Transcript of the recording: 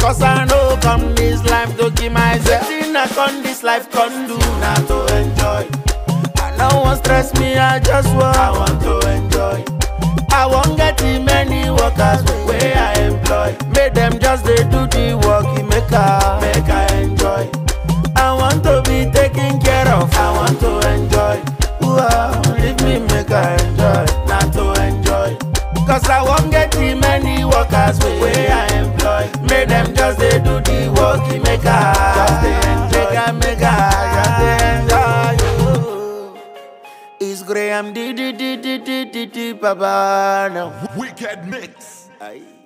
Cause I know come this life to give myself. Wetin I come this life come do na to enjoy. I no wan stress me, I just want, I want to enjoy. I wan get the many workers wey I employ. Make them just dey do the work, e make I make I enjoy. I want to be taken care of, I want to enjoy. Ooh, ah, leave me make I enjoy, not to enjoy. Cause I wan get the many workers wey I employ. Make them just dey do the work, e make I just dey enjoy. Make I make I just dey enjoy. oh. It's Graham D D D D D D D Baba now. Wicked mix. Aye.